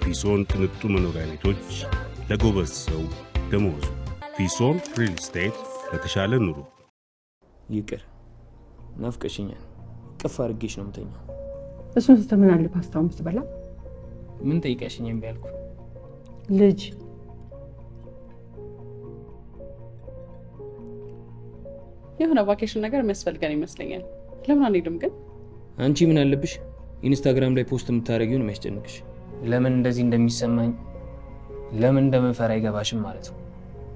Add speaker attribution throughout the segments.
Speaker 1: ፊሶን ቅንጡ መኖሪያ ቤቶች ለጎበዝ ሰው ደመወዙ። ፊሶን ሪል ስቴት ለተሻለ ኑሮ።
Speaker 2: ይቅር ናፍቀሽኛል። ቅፍ አድርጌሽ ነው የምተኛው።
Speaker 3: እሱን ስትምን አለ ፓስታውን ብትበላ
Speaker 2: ምን ጠይቀሽኝ እምቢ አልኩ?
Speaker 3: ልጅ
Speaker 4: የሆነ ቫኬሽን ነገር የሚያስፈልገን ይመስለኛል። ለምን አንሄድም ግን?
Speaker 2: አንቺ ምን አለብሽ ኢንስታግራም ላይ ፖስት የምታደርጊውን የሚያስጨንቅሽ? ለምን እንደዚህ እንደሚሰማኝ ለምን እንደምፈራ አይገባሽም ማለት ነው።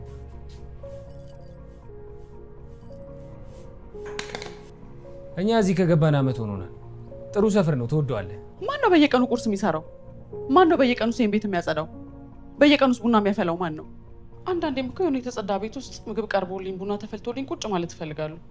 Speaker 2: እኛ እዚህ ከገባን ዓመት ሆኖናል። ጥሩ ሰፈር ነው፣ ትወደዋለህ።
Speaker 4: ማን ነው በየቀኑ ቁርስ የሚሰራው? ማን ነው በየቀኑ ሴን ቤት የሚያጸዳው? በየቀኑ ውስጥ ቡና የሚያፈላው ማን ነው? አንዳንዴም እኮ የሆነ የተጸዳ ቤት ውስጥ ምግብ ቀርቦልኝ ቡና ተፈልቶልኝ ቁጭ ማለት እፈልጋለሁ።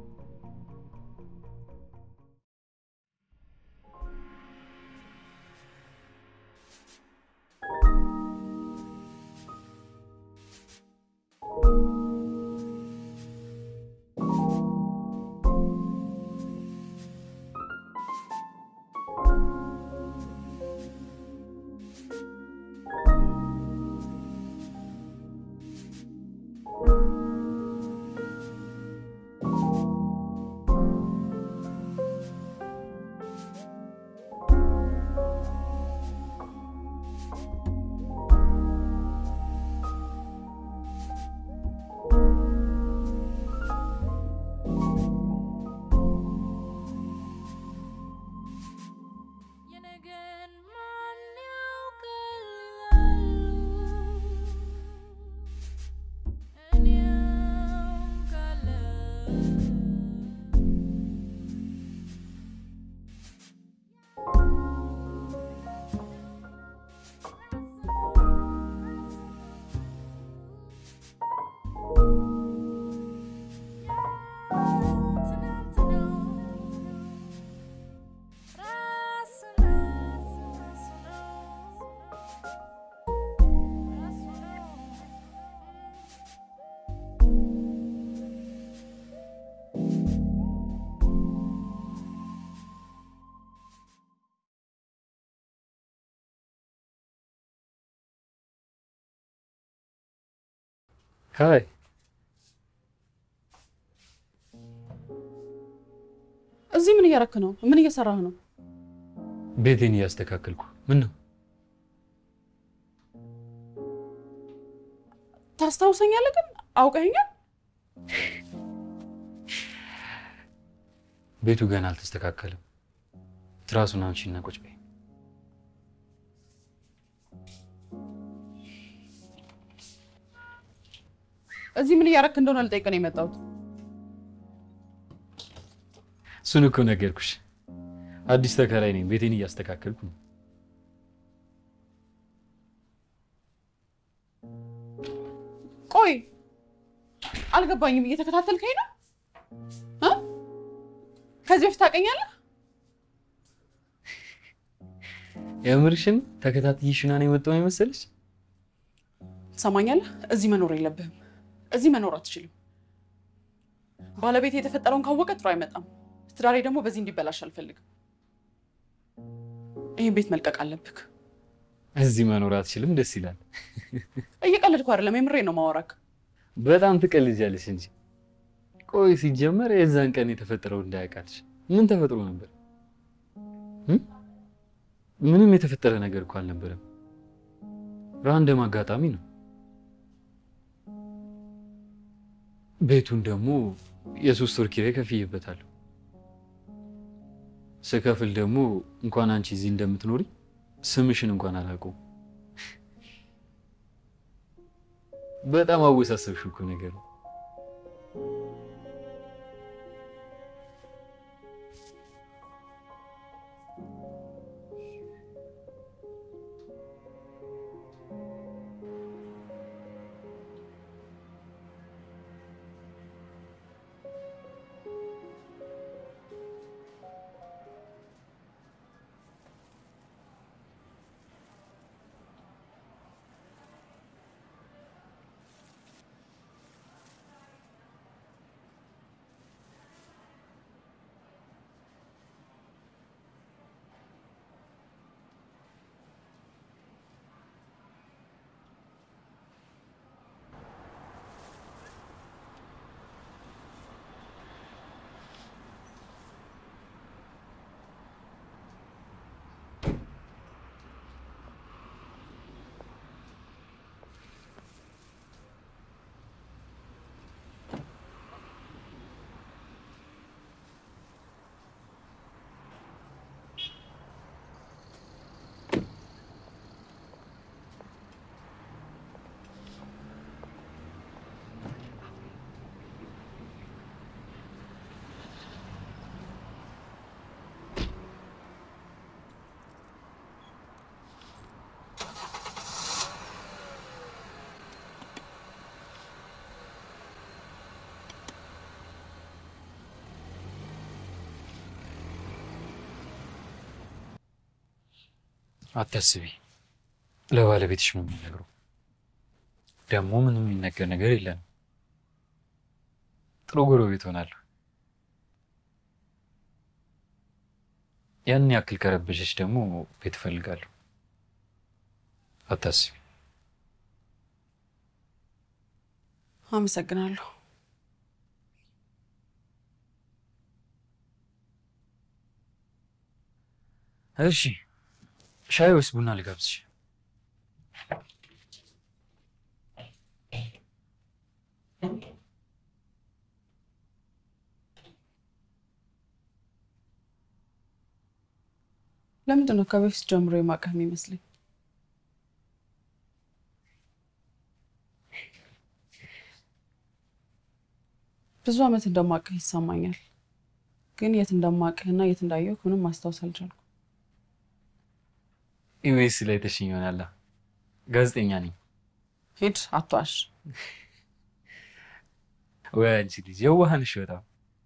Speaker 5: ሀይ
Speaker 4: እዚህ ምን እያረክ ነው? ምን እየሰራህ ነው?
Speaker 5: ቤቴን እያስተካከልኩ። ምን ነው
Speaker 4: ታስታውሰኛለህ ግን አውቀኸኛል?
Speaker 5: ቤቱ ገና አልተስተካከለም። ትራሱን አንሺና ቁጭ በይ።
Speaker 4: እዚህ ምን እያረክ እንደሆነ ልጠይቅ ነው የመጣሁት።
Speaker 5: እሱን እኮ ነገርኩሽ። አዲስ ተከራይ ነኝ። ቤቴን እያስተካከልኩ ነው።
Speaker 4: ቆይ አልገባኝም። እየተከታተልከኝ ነው እ? ከዚህ በፊት ታውቀኛለህ?
Speaker 5: የምርሽን ተከታትይሽና ነው የመጣው የመሰለሽ?
Speaker 4: ትሰማኛለህ? እዚህ መኖር የለብህም። እዚህ መኖር አትችልም። ባለቤት የተፈጠረውን ካወቀ ጥሩ አይመጣም። ትዳሬ ደግሞ በዚህ እንዲበላሽ አልፈልግም። ይህን ቤት መልቀቅ አለብክ።
Speaker 5: እዚህ መኖር አትችልም። ደስ ይላል።
Speaker 4: እየቀለድኩ አይደለም፣ የምሬ ነው ማወራክ።
Speaker 5: በጣም ትቀልጃለሽ እንጂ። ቆይ ሲጀመር የዛን ቀን የተፈጠረው እንዳያውቃልሽ ምን ተፈጥሮ ነበር? እ? ምንም የተፈጠረ ነገር እኮ አልነበረም። ራንደም አጋጣሚ ነው። ቤቱን ደግሞ የሶስት ወር ኪራይ ከፍዬበታለሁ። ስከፍል ደግሞ እንኳን አንቺ እዚህ እንደምትኖሪ ስምሽን እንኳን አላውቀውም። በጣም አወሳሰብሽ እኮ ነገር ነው። አታስቢ፣ ለባለቤትሽ ነው የሚነግረው። ደግሞ ምንም የሚነገር ነገር የለንም። ጥሩ ጎረቤት ሆናለሁ። ያን ያክል ከረበሸች ደግሞ ቤት እፈልጋለሁ። አታስቢ።
Speaker 4: አመሰግናለሁ።
Speaker 5: እሺ፣ ሻይ ወይስ ቡና ልጋብዝሽ?
Speaker 4: ለምንድን ነው ከበፊት ጀምሮ የማውቅህ የሚመስለኝ? ብዙ ዓመት እንደማውቅህ ይሰማኛል፣ ግን የት እንደማውቅህና የት እንዳየሁ ምንም ማስታወስ አልቻልኩም።
Speaker 5: ኢቢኤስ ላይ ተሽኝ ይሆናላ። ጋዜጠኛ ነኝ።
Speaker 4: ሂድ አትዋሽ።
Speaker 5: ወይ አንቺ ልጅ የዋህ ነሽ በጣም።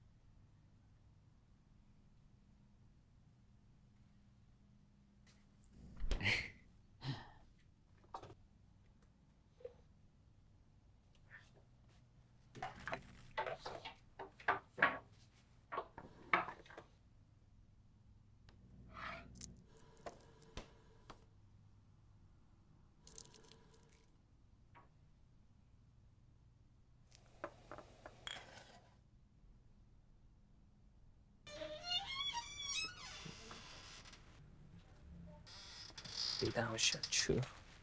Speaker 2: ቤት አመሻችሁ።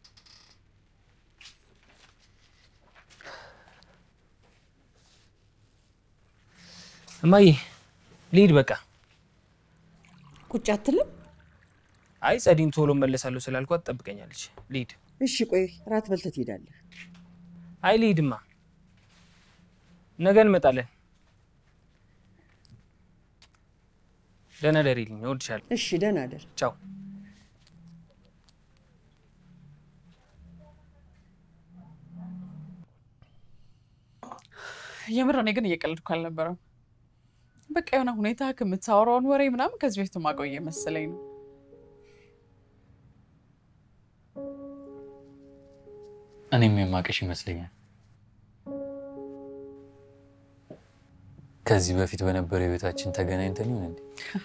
Speaker 2: እማዬ ልሂድ በቃ።
Speaker 6: ቁጭ አትልም?
Speaker 2: አይ ጸዲን ቶሎ መለሳለሁ ስላልኳት ትጠብቀኛለች። ልሂድ።
Speaker 6: እሺ ቆይ ራት በልተህ ትሄዳለህ።
Speaker 2: አይ ልሂድማ፣ ነገ እንመጣለን። ደህና ደሪልኝ። እወድሻለሁ።
Speaker 6: እሺ ደህና አደር።
Speaker 2: ቻው።
Speaker 4: የምር እኔ ግን እየቀለድኩ አልነበረም። በቃ የሆነ ሁኔታ ከምታወራውን ወሬ ምናምን ከዚህ በፊት ማቆየ መሰለኝ ነው።
Speaker 5: እኔም የማውቅሽ ይመስለኛል። ከዚህ በፊት በነበረው ህይወታችን ተገናኝተን ይሆን እንዴ?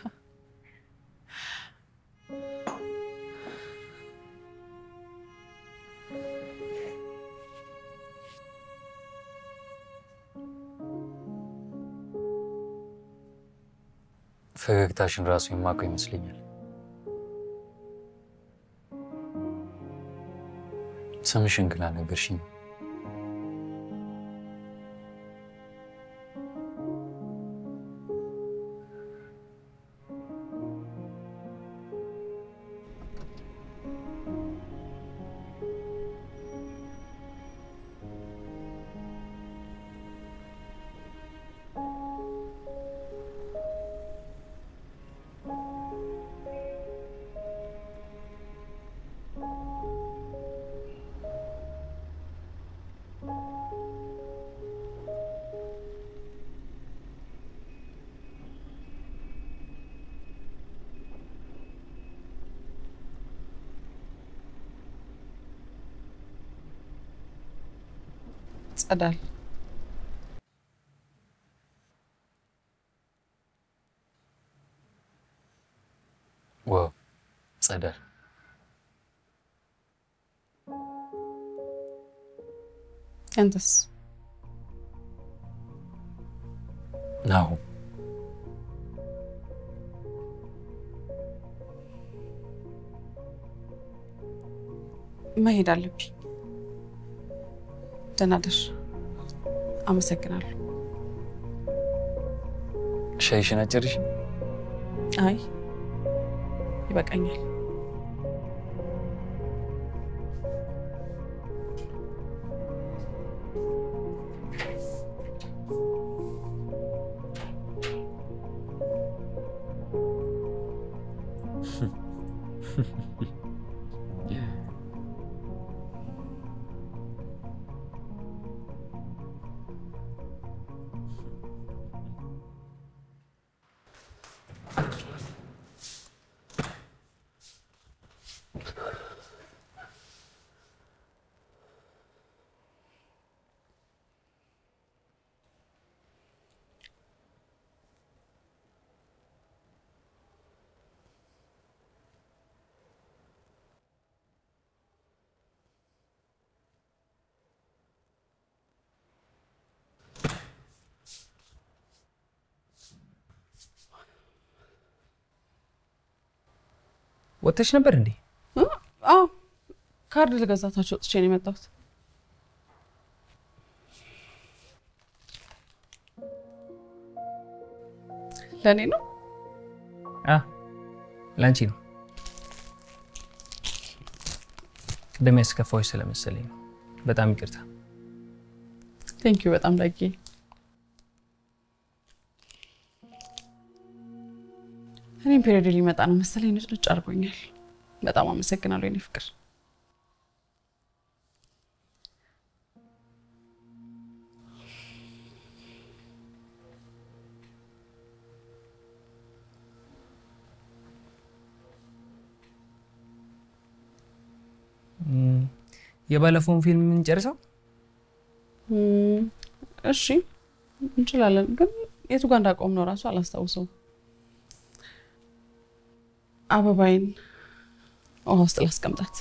Speaker 5: ፈገግታሽን ራሱ የማውቀው ይመስለኛል። ስምሽን ግን አልነገርሽኝም።
Speaker 4: ጸዳል
Speaker 5: ዋው ጸዳል።
Speaker 4: ያንተስ?
Speaker 5: ናሁ
Speaker 4: መሄድ አለብኝ። ደህና ደር። አመሰግናለሁ።
Speaker 5: ሻይሽን አጨርሽ?
Speaker 4: አይ ይበቃኛል።
Speaker 2: ወጥተሽ ነበር እንዴ?
Speaker 4: አዎ ካርድ ልገዛታቸው ወጥቼ ነው የመጣሁት። ለእኔ ነው።
Speaker 2: አ ላንቺ ነው። ቅድም ያስከፋዎች ስለመሰለኝ ነው። በጣም ይቅርታ።
Speaker 4: ቴንኪዩ በጣም ዳጌ። እኔም ፔሪዮድ ሊመጣ ነው መሰለኝ ንጭ ንጭ አድርጎኛል። በጣም አመሰግናለሁ የኔ ፍቅር።
Speaker 2: እም፣ የባለፈውን ፊልም የምንጨርሰው
Speaker 4: እም፣ እሺ እንችላለን፣ ግን የቱ ጋር እንዳቆም ነው እራሱ አላስታውሰውም። አበባይን ውሃ ውስጥ ላስቀምጣት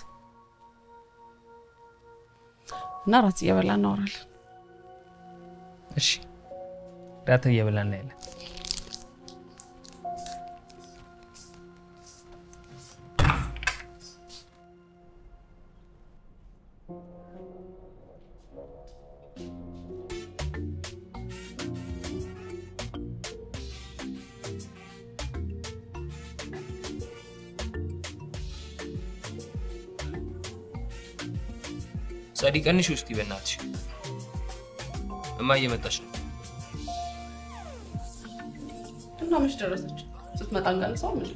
Speaker 4: እና ራት እየበላ እናወራለን።
Speaker 2: እሺ፣ ራት እየበላ እናያለን። ጸዲ ቀንሽ ውስጥ ይበናትሽ እማ እየመጣች ነው።
Speaker 4: እና መች ደረሰች? ስትመጣ እንቀንሰው ምን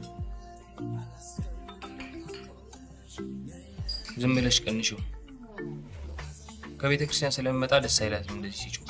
Speaker 2: ዝም ብለሽ ቀንሽው። ከቤተ ክርስቲያን ስለሚመጣ ደስ አይላትም እንደዚህ ሲጮህ።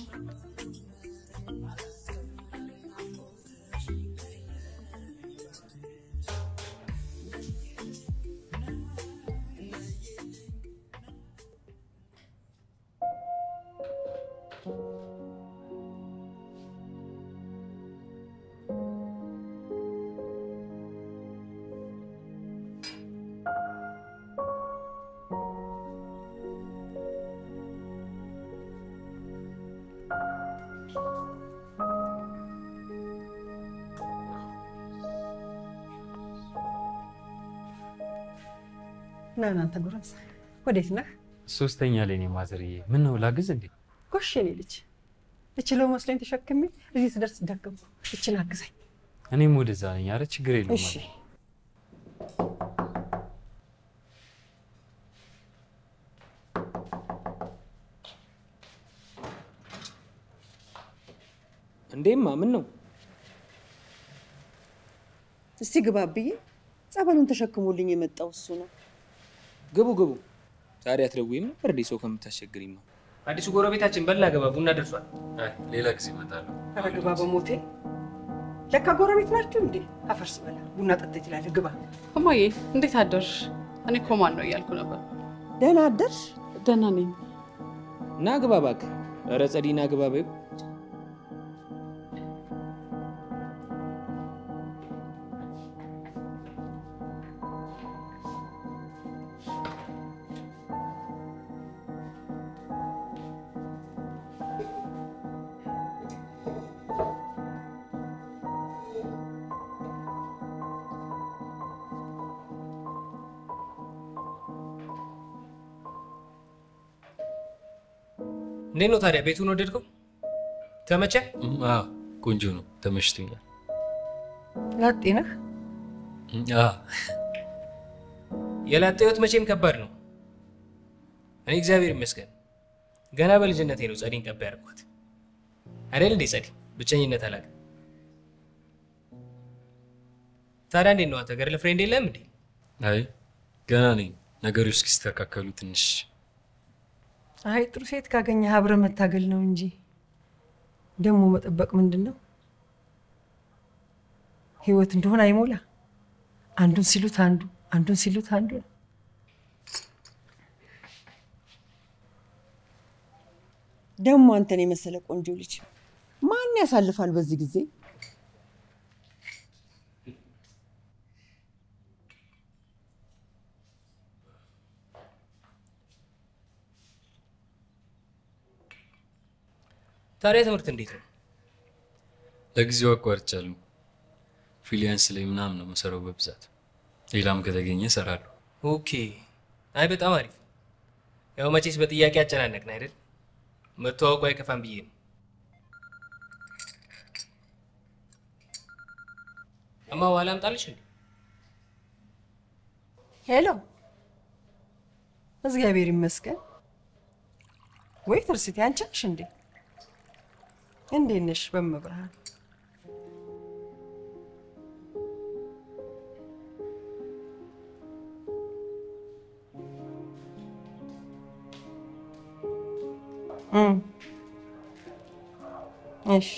Speaker 3: ና እናንተ ጎረምሳ ወዴት ነህ?
Speaker 5: ሶስተኛ ላይ ነው ማዘርዬ። ምን ነው ላግዝ እንዴ?
Speaker 3: ጎሽ የኔ ልጅ እችለው መስሎኝ ተሸክሜ እዚህ ስደርስ ደገምኩ። እችን አግዛኝ
Speaker 5: እኔም ወደዛ ነኝ። አረ ችግር የለውም።
Speaker 3: እሺ።
Speaker 2: እንዴማ ምን ነው?
Speaker 6: እስቲ ግባ ብዬ ጸበሉን ተሸክሞልኝ የመጣው እሱ ነው።
Speaker 2: ግቡ ግቡ። ዛሬ አትደውይም ነበር እንዴ? ሰው ከምታስቸግሪማ። አዲሱ ጎረቤታችን በላ ገባ ቡና ደርሷል።
Speaker 5: አይ ሌላ ጊዜ እመጣለሁ።
Speaker 3: ኧረ ግባ በሞቴ ለካ ጎረቤት ናችሁ እንዴ? አፈርስ በላ ቡና ጠጣ ትላለህ። ግባ
Speaker 4: እማዬ እንዴት አደርሽ? እኔ እኮ ማን ነው እያልኩ ነበር።
Speaker 6: ደህና አደርሽ?
Speaker 4: ደህና ነኝ።
Speaker 2: ና ግባ እባክህ። ኧረ ጸዲ ና ግባ በይው። እንዴት ነው ታዲያ? ቤቱን ወደድከው? ተመቸ?
Speaker 5: እም፣ አዎ ቆንጆ ነው፣ ተመችቶኛል።
Speaker 3: ላጤ ነህ?
Speaker 5: እም፣ አዎ
Speaker 2: የላጤ ህይወት መቼም ከባድ ነው። እኔ እግዚአብሔር ይመስገን ገና በልጅነቴ ነው ጸዲን ቀባ ያደርኳት አይደል እንዴ? ጸዲ ብቸኝነት አላውቅም። ታዲያ እንዴት ነው አንተ ገር ለፍሬንድ የለም እንዴ?
Speaker 5: አይ ገና ነኝ። ነገሮች እስኪስተካከሉ ትንሽ
Speaker 3: አይ ጥሩ ሴት ካገኘህ አብረህ መታገል ነው እንጂ ደግሞ መጠበቅ ምንድን ነው? ህይወት እንደሆነ አይሞላ። አንዱን ሲሉት አንዱ አንዱን ሲሉት አንዱ ነው።
Speaker 6: ደግሞ አንተን የመሰለ ቆንጆ ልጅ ማን ያሳልፋል በዚህ ጊዜ?
Speaker 2: ታዲያ ትምህርት እንዴት ነው?
Speaker 5: ለጊዜው አቋርጫለሁ። ፍሪላንስ ላይ ምናምን ነው የምሰራው በብዛት። ሌላም ከተገኘ እሰራለሁ።
Speaker 2: ኦኬ። አይ በጣም አሪፍ። ያው መቼስ በጥያቄ አጨናነቅን አይደል? መተዋወቁ አይከፋም ብዬ ነው። እማ ውሃ ላምጣልሽ እንዴ?
Speaker 3: ሄሎ፣ እግዚአብሔር ይመስገን። ወይ ትርስቴ፣ አንቺ ነሽ እንዴ? እንዴት ነሽ? በመብርሃን እም፣ እሺ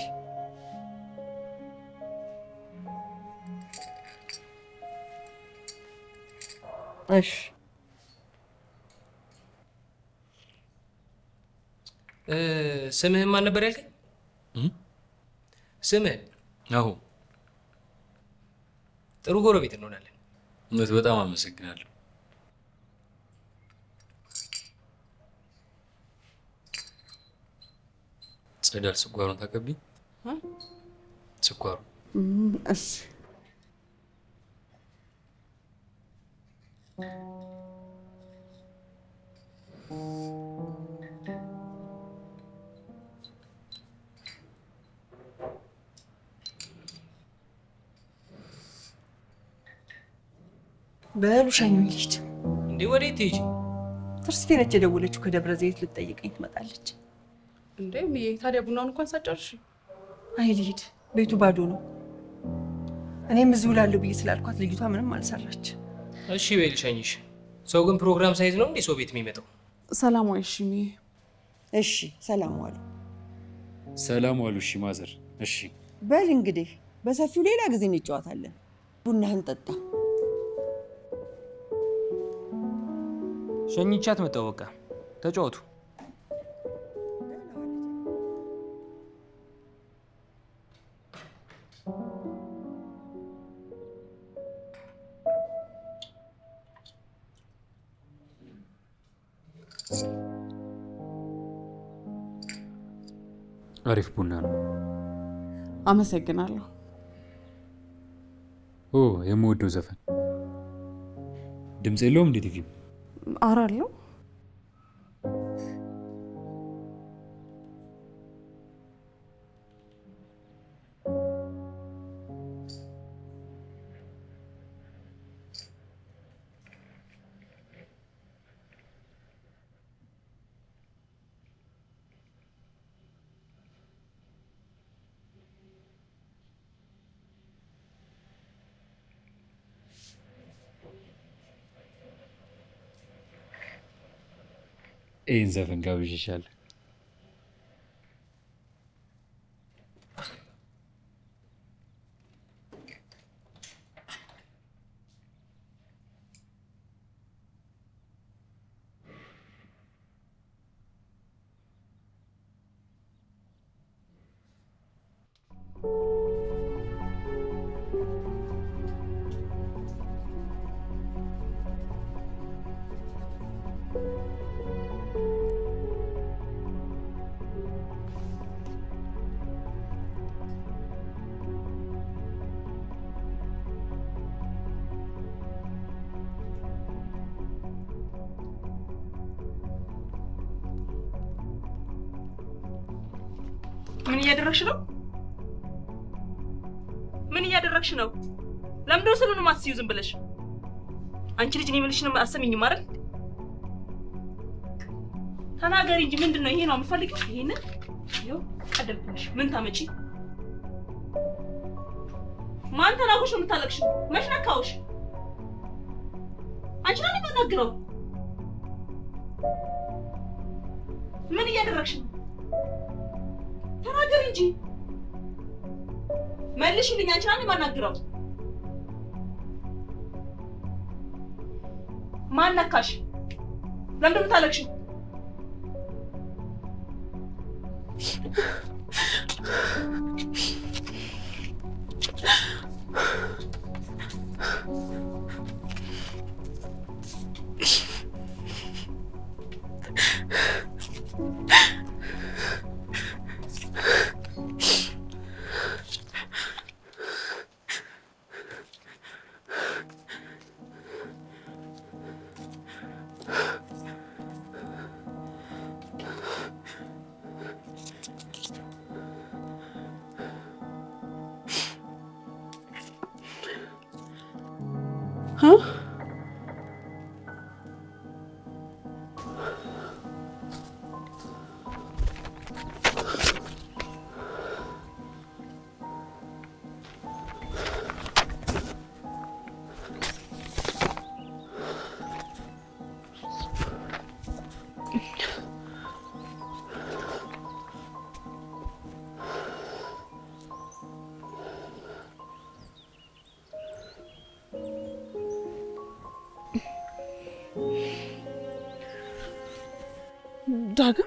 Speaker 3: እሺ
Speaker 2: እ፣ ስምህን ማን ነበር ያልከኝ?
Speaker 5: እም?
Speaker 2: ስምህን?
Speaker 5: አሁ
Speaker 2: ጥሩ ጎረቤት እንሆናለን።
Speaker 5: እውነት በጣም አመሰግናለሁ። ጸዳል ስኳሩን ታቀብኝ። ስኳሩ
Speaker 4: እሺ
Speaker 3: በሉ ሸኙኝ ልሂድ።
Speaker 2: እንዴ ወዴት ትሄጂ?
Speaker 3: ትርስቴ ነች የደወለችው ከደብረ ዘይት ልትጠይቀኝ ትመጣለች።
Speaker 4: እንዴ ምዬ፣ ታዲያ ቡናውን እንኳን ሳጨርሽ
Speaker 3: አይ ልሂድ፣ ቤቱ ባዶ ነው። እኔም እዚሁ እውላለሁ ብዬ ስላልኳት ልጅቷ ምንም አልሰራች።
Speaker 2: እሺ በይ ልሸኝሽ። ሰው ግን ፕሮግራም ሳይዝ ነው እንዴ ሰው ቤት የሚመጣው?
Speaker 4: ሰላም ወይ? እሺ ምዬ።
Speaker 6: እሺ ሰላም ዋሉ።
Speaker 1: ሰላም ዋሉ። እሺ ማዘር። እሺ
Speaker 6: በል እንግዲህ በሰፊው ሌላ ጊዜ እንጨዋታለን። ቡናህን ጠጣ።
Speaker 2: ሸኝቻት መጣሁ። በቃ ተጫወቱ።
Speaker 5: አሪፍ ቡና ነው።
Speaker 4: አመሰግናለሁ።
Speaker 5: ኦ የምወደው ዘፈን ድምፅ የለውም እንዴ ቲቪ?
Speaker 4: አራለሁ
Speaker 5: ይህን ዘፈን ጋብዤሻለሁ።
Speaker 7: ምን እያደረግሽ ነው? ምን እያደረግሽ ነው? ለምንድነው ስሉን ማትስዩ ዝም ብለሽ? አንቺ ልጅ እኔ የምልሽን አሰሚኝም አይደል? ተናገሪ እንጂ ምንድን ነው ይሄ ነው የምፈልገው? ይሄንን ይኸው ቀደልኩልሽ። ምን ታመጪ? ማን ተናግሮሽ ነው የምታለቅሽው? መች ነካውሽ? አንቺ ነው የማናግረው። ምን እያደረግሽ ነው? ተናገሪ እንጂ መልሽልኝ። አንቺ ናን የማናግረው? ማን ነካሽ? ለምንድን ነው የምታለቅሽው?
Speaker 4: ዳግም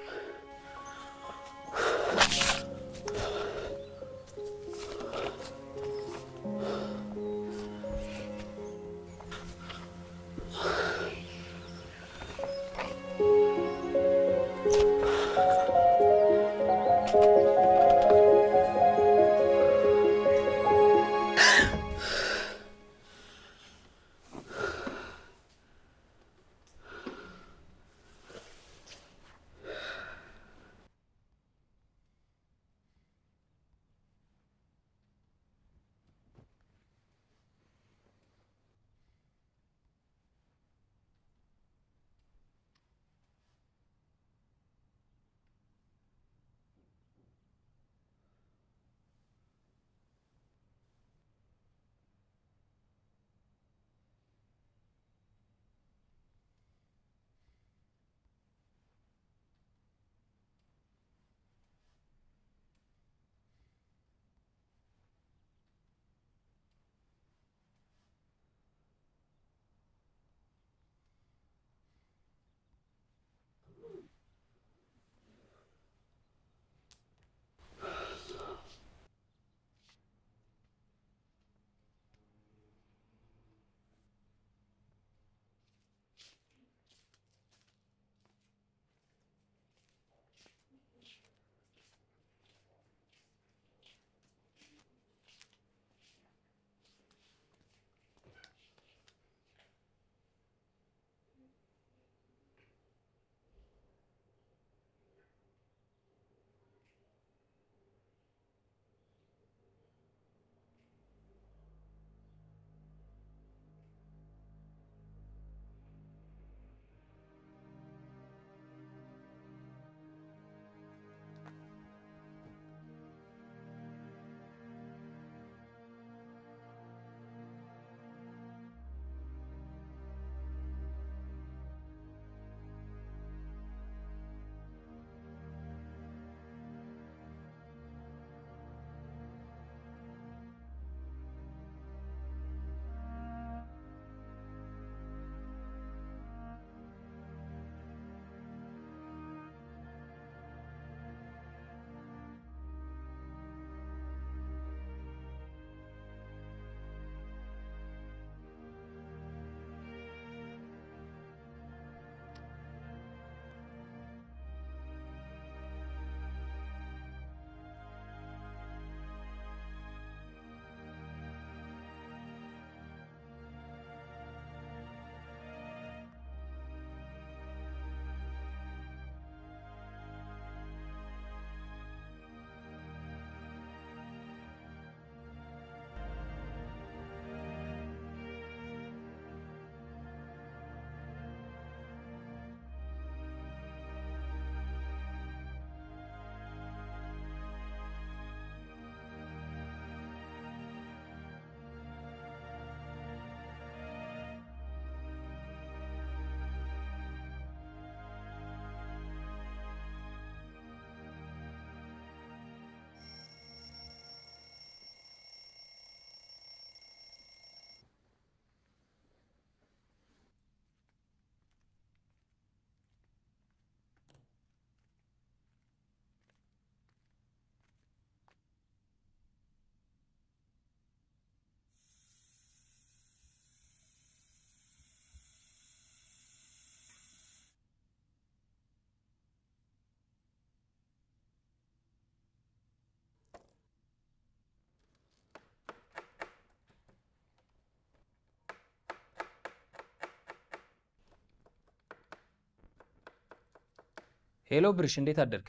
Speaker 2: ሄሎ ብርሽ፣ እንዴት አደርክ?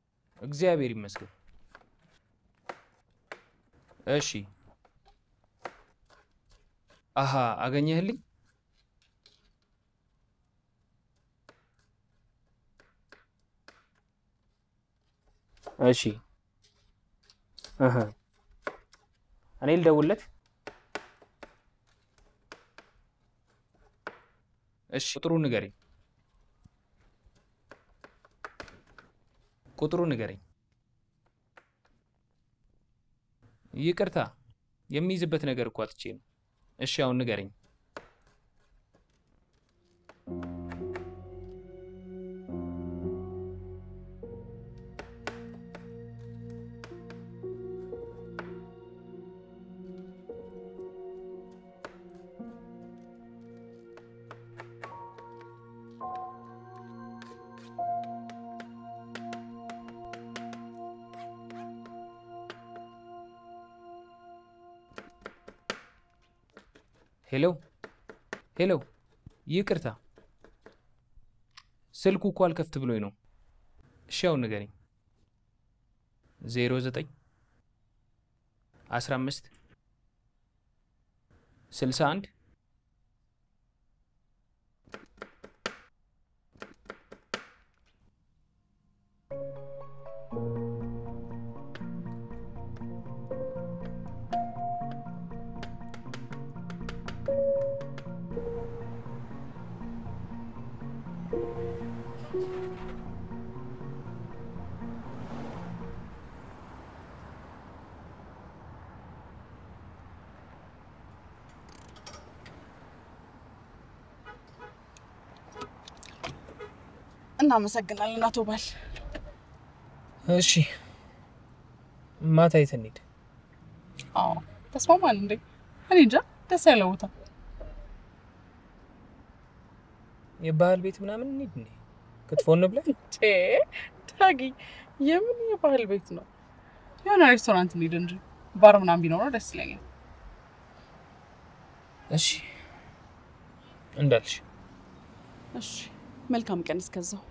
Speaker 2: እግዚአብሔር ይመስገን። እሺ አሃ አገኘህልኝ? እሺ እህ እኔ ልደውልለት? እሺ ቁጥሩ ንገረኝ። ቁጥሩ ንገረኝ። ይቅርታ የሚይዝበት ነገር እኮ አጥቼ ነው። እሺ አሁን ንገረኝ። ሄሎ ሄሎ፣ ይቅርታ ስልኩ እኮ አልከፍት ብሎኝ ነው። እሺ አሁን ንገረኝ። ዜሮ ዘጠኝ አስራ አምስት ስልሳ አንድ
Speaker 4: እናመሰግናለን አቶ ባል።
Speaker 2: እሺ ማታ የት እንሂድ?
Speaker 4: አዎ ተስማማን እንዴ? እኔ እንጃ ደስ ያለ ቦታ
Speaker 2: የባህል ቤት ምናምን እንሂድ እንዴ? ክትፎ እንብላ?
Speaker 4: ቼ ዳጊ፣ የምን የባህል ቤት ነው? የሆነ ሬስቶራንት እንሂድ እንጂ ባር ምናምን ቢኖረው ደስ ይለኛል።
Speaker 2: እሺ እንዳልሽ።
Speaker 4: እሺ መልካም ቀን እስከዛው።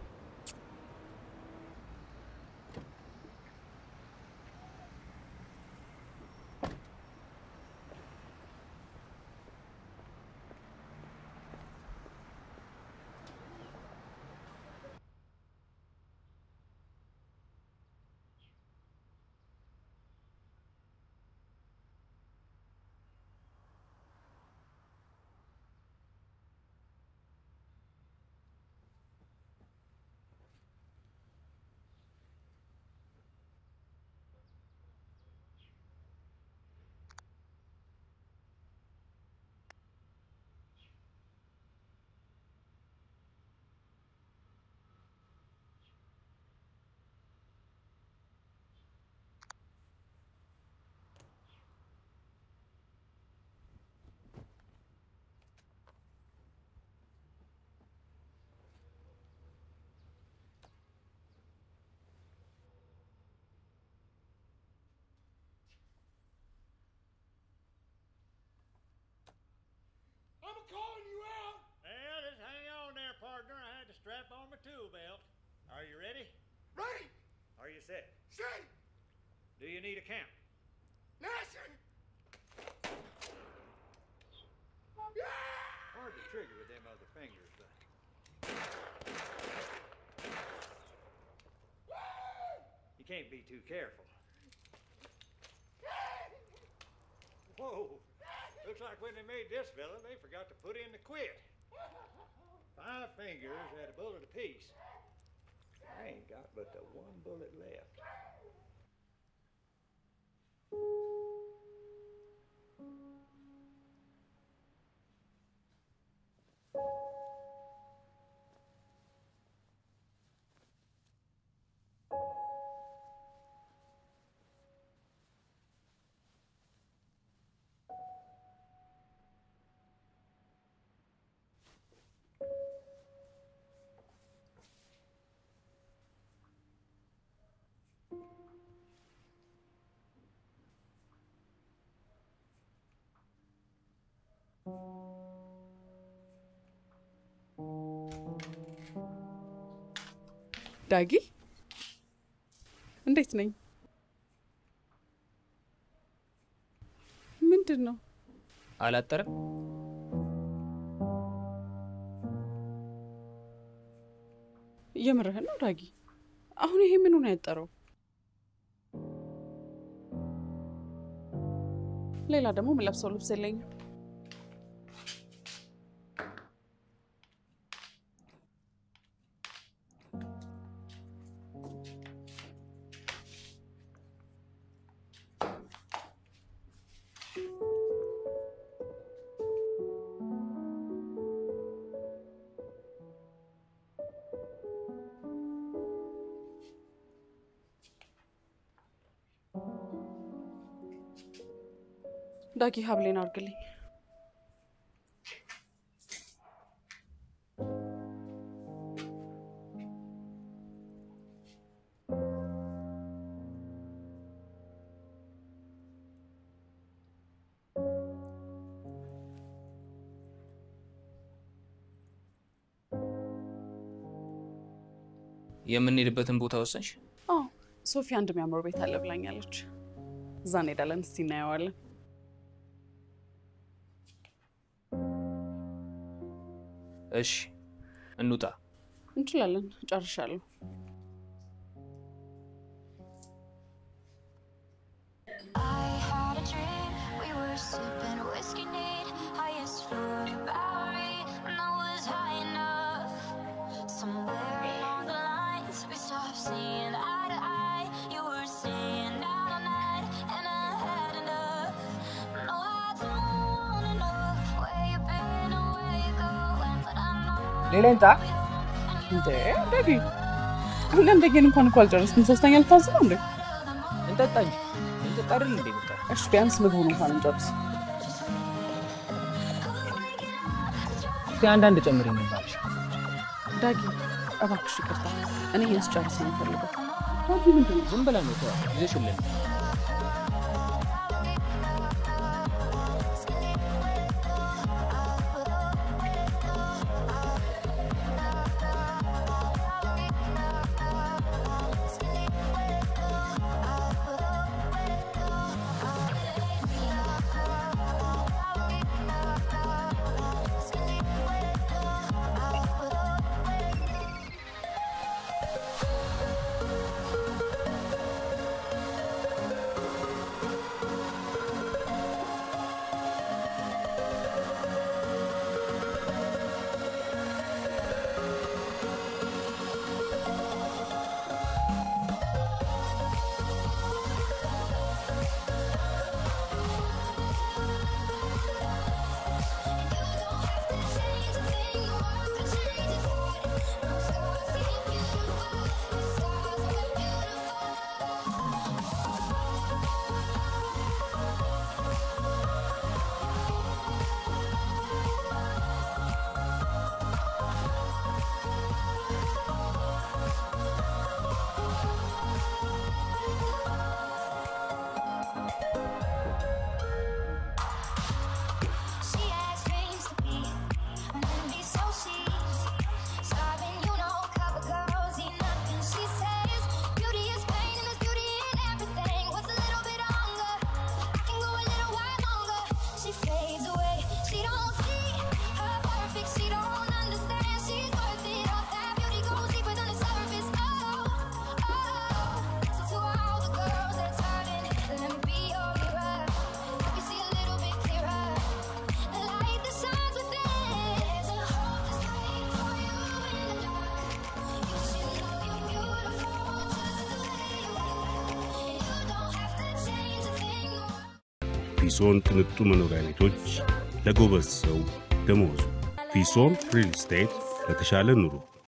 Speaker 8: I'm calling you out. Well, just hang on there, partner. I had to strap on my tool belt. Are you ready? Ready. Are you set? Set. Do you need a count? Listen. Hard to trigger with them other fingers, but. You can't be too careful. Whoa. Looks like when they made this fella, they forgot to put in the quit. Five fingers had a bullet apiece. I ain't got but the one bullet left.
Speaker 4: ዳጊ እንዴት ነኝ?
Speaker 2: ምንድን ነው?
Speaker 4: አላጠረም? የምርህን ነው ዳጊ? አሁን ይሄ ምኑ ነው ያጠረው? ሌላ ደግሞ የምለብሰው ልብስ የለኝም። ዳጊ ሀብሌን አድርግልኝ።
Speaker 2: የምንሄድበትን ቦታ ወሰንሽ?
Speaker 4: አዎ ሶፊ አንድ የሚያምር ቤት አለ ብላኛለች። እዛ እንሄዳለን። እስቲ እናየዋለን።
Speaker 2: እሺ እንውጣ።
Speaker 4: እንችላለን። ጨርሻለሁ።
Speaker 9: I had a dream, we were sipping whiskey neat, highest floor of Bowery, and I was high enough. Somewhere along the lines, we stopped seeing eye to eye. You were staying out all night, and I had enough. No, I don't wanna know where you've been or where you're going, but I know.
Speaker 2: ሌላ ይምጣ።
Speaker 4: እንዴ ዳጊ፣ አንደኛን እንኳን እኮ አልጨረስኩም። ሶስተኛ ልታዝ ነው እንዴ?
Speaker 2: እንጠጣ እንጂ እንጠጣ አይደል እንዴ? በቃ
Speaker 4: እሺ ቢያንስ ምግቡን እንኳን እንጨርስ።
Speaker 2: እስኪ አንዳንድ ጨምር የሚባልሽ
Speaker 4: ዳጊ እባክሽ ይቅርታ፣ እኔ ይህን ስጨርስ ነው የምፈልገው። ዳጊ ምንድን ነው?
Speaker 2: ዝም ብለን ነው ተዋ፣ ይዘሽልን
Speaker 9: She has dreams to be, and then be so she's starving. You know, cover girls eat nothing. She says beauty is pain, and there's beauty in everything. What's a little bit longer? I can go a little while longer. She fades away. She don't see her perfect. She don't understand. She's worth it. All that beauty goes deeper than the surface. Oh, oh. So to all the girls that's hurting, let me be your mirror. Help you see a little bit clearer. The light that shines within. There's a hope that's waiting for you in the dark. You should know you're beautiful just the way you are. You don't have to change a thing.
Speaker 1: ፊሶን ቅንጡ መኖሪያ ቤቶች ለጎበዝ ሰው ደመወዙ። ፊሶን ሪል ስቴት ለተሻለ ኑሮ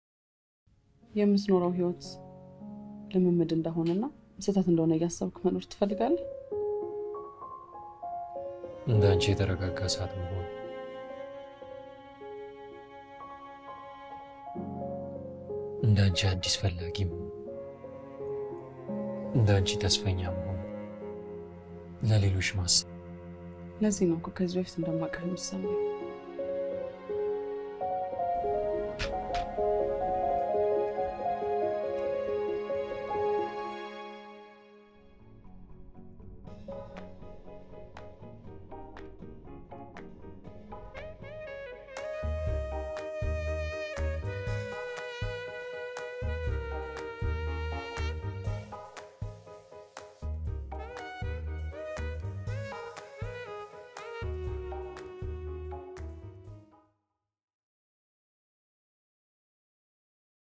Speaker 4: የምትኖረው ህይወት ልምምድ እንደሆነና ስህተት እንደሆነ እያሰብክ መኖር ትፈልጋለህ?
Speaker 5: እንደ አንቺ የተረጋጋ ሰዓት መሆን እንደ አንቺ አዲስ ፈላጊ መሆን እንደ አንቺ ተስፈኛ መሆን ለሌሎች ማሰብ
Speaker 4: ለዚህ ነው እኮ ከዚህ በፊት እንደማውቅህ የሚሰማኝ።